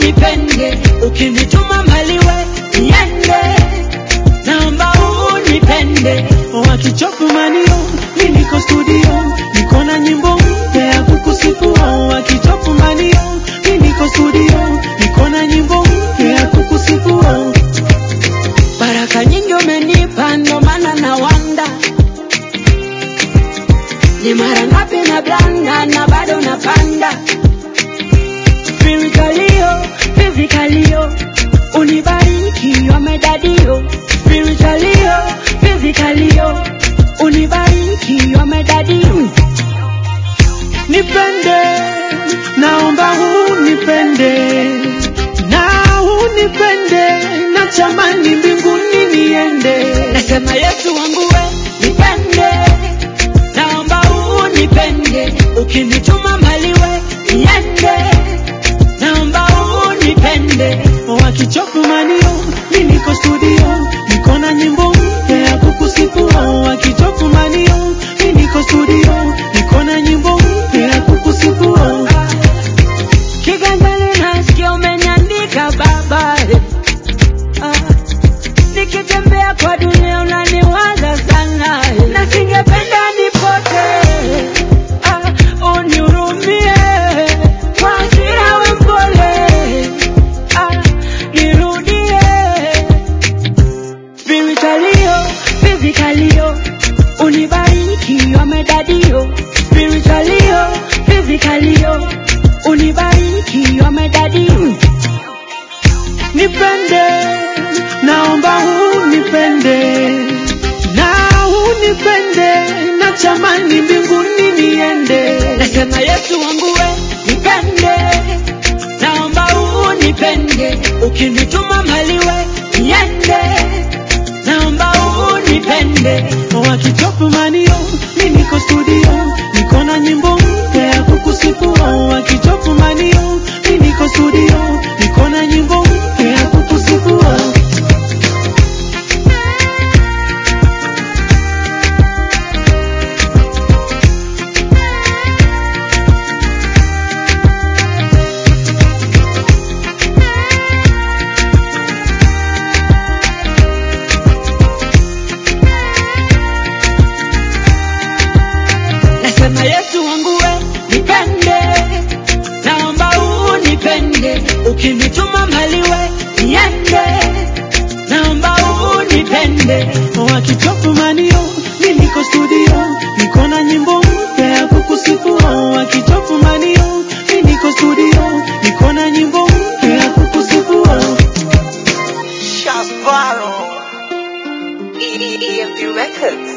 unipende, ukinituma maliwe niende, naomba unipende. wakichofu manio mi niko studio niko na nyimbo mpya ya kukusifu wakichofu manio mi niko studio niko na nyimbo mpya ya kukusifu Baraka nyingi umenipa, ndo maana na wanda ni mara ngapi na blanda na bado napanda spiritualio physicalio unibariki wamedadio spiritualio physicalio unibariki wamedadio nipende naomba unipende na unipende na chamani mbinguni niende nasema Yesu wangu we nipende, naomba unipende, ukinituma maliwe niende, naomba unipende wakichofu manio mi niko studio niko na nyimbo mpya ya kukusifu wakichofu manio mi niko studio niko na nyimbo mpya ya kukusifu kiganjani nasikia umeniandika baba ah, nikitembea kwa dunia unaniwaza sana na singependa nipote ah, unihurumie kwa hasira we mpole ah, nirudie spiritualio physicalio unibariki wamedadio spiritualio physicalio unibariki wamedadio nipende naomba unipende na unipende na chamani mbinguni niende nasema Yesu wangu we nipende, naomba unipende, ukinituma maliwe niende, naomba unipende wakichofu manio mi niko studio niko na nyimbo mpya ya kukusifu wakichofu manio mi niko studio niko na nyimbo mpya ya kukusifu nasema Yesu wangu we nipende, naomba unipende, ukinituma maliwe niende, naomba unipende wakichofu manio mi niko studio niko na nyimbo mpya ya kukusifu wakichofu manio mi niko studio niko na nyimbo mpya ya kukusifu Shasbaro. EFD Records.